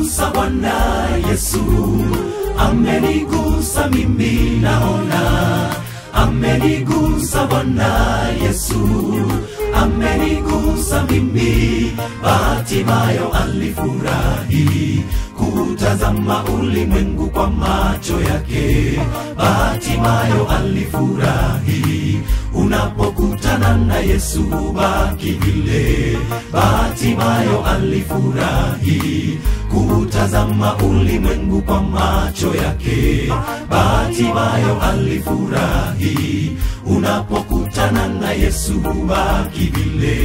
amenigusa Bwana Yesu, amenigusa mimi naona, amenigusa Bwana Yesu, amenigusa mimi. Batimayo alifurahi kutazama ulimwengu kwa macho yake. Batimayo alifurahi unapokutana na Yesu baki vile. Batimayo alifurahi kutazama ulimwengu kwa macho yake. Batimayo alifurahi unapokutana na Yesu baki vile.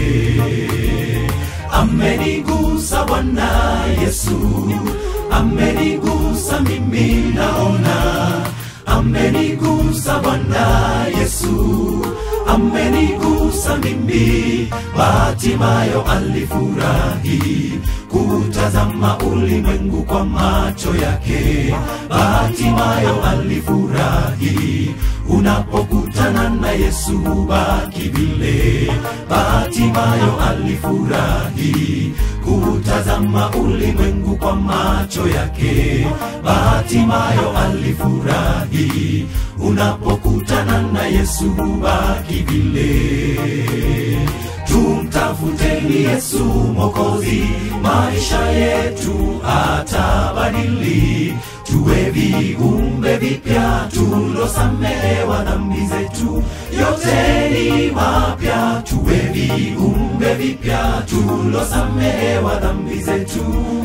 Amenigusa Bwana Yesu, amenigusa mimi naona, amenigusa Bwana Yesu, amenigusa mimi. Batimayo alifurahi kutazama ulimwengu kwa macho yake. Batimayo alifurahi unapokutana na Yesu baki vile. Batimayo alifurahi kutazama ulimwengu kwa macho yake. Batimayo alifurahi unapokutana na Yesu baki vile. Tumtafuteni Yesu Mwokozi, maisha yetu atabadili, tuwe viumbe vipya tulosamehewa dhambi zetu, yote ni mapya, tuwe viumbe vipya tulosamehewa dhambi zetu.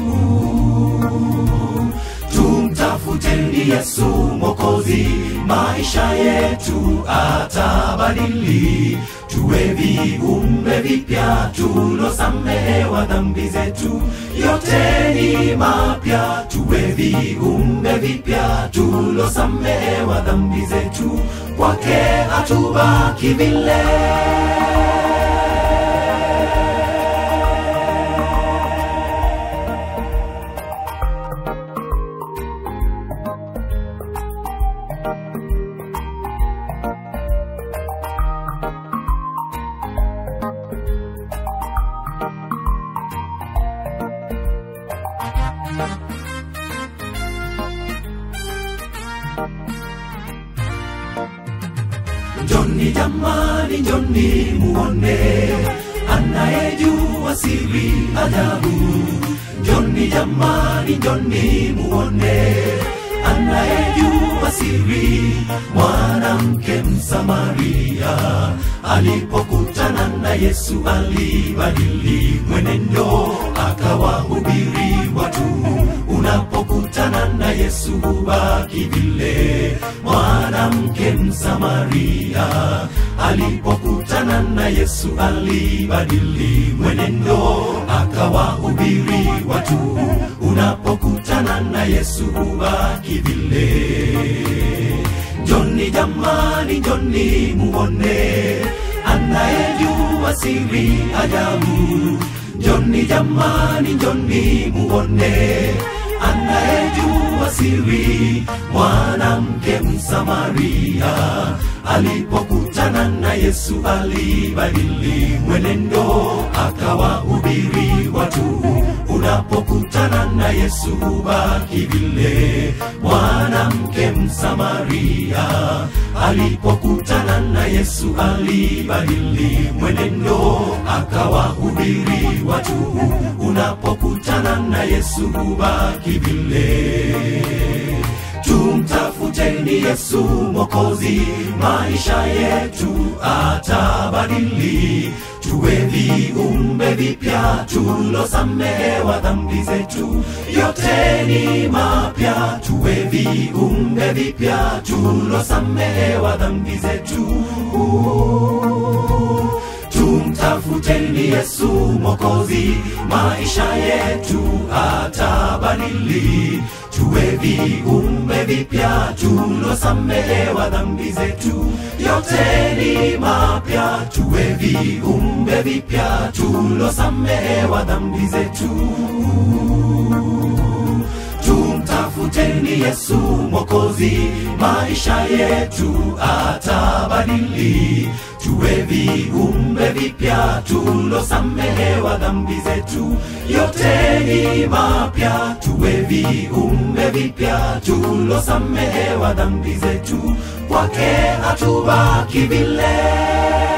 Tumtafuteni Yesu Mwokozi, maisha yetu atabadili, tuwe viumbe vipya tulosamehewa dhambi zetu, yote ni mapya, tuwe viumbe vipya tulosamehewa dhambi zetu, kwake hatubaki vile. Njoni jamani, njoni muone anayejua siri ajabu. Njoni jamani, njoni muone anayejua siri. Mwanamke Msamaria alipokutana na Yesu alibadili mwenendo, akawahubiri watu unapokutana na Yesu hubaki vile. Mwanamke Msamaria alipokutana na Yesu alibadili mwenendo, akawahubiri watu. Unapokutana na Yesu hubaki vile. Njoni jamani, njoni muone anayejua siri ajabu. Njoni jamani, njoni muone anayejua siri. Mwanamke Msamaria alipokutana na Yesu alibadili mwenendo, akawahubiri watu. Unapokutana na Yesu hubaki vile. Mwanamke Msamaria alipokutana na Yesu alibadili mwenendo, akawahubiri watu. Unapokutana na Yesu hubaki vile. Tumtafuteni Yesu Mwokozi, maisha yetu atabadili, tuwe viumbe vipya tulosamehewa dhambi zetu, yote ni mapya, tuwe viumbe vipya tulosamehewa dhambi zetu. Tumtafuteni Yesu Mwokozi, maisha yetu atabadili, tuwe viumbe vipya tulosamehewa dhambi zetu, yote ni mapya, tuwe viumbe vipya tulosamehewa dhambi zetu. Tumtafuteni Yesu Mwokozi, maisha yetu atabadili, tuwe viumbe vipya vipya tulosamehewa dhambi zetu yote ni mapya tuwe viumbe vipya tulosamehewa dhambi zetu kwake hatubaki vile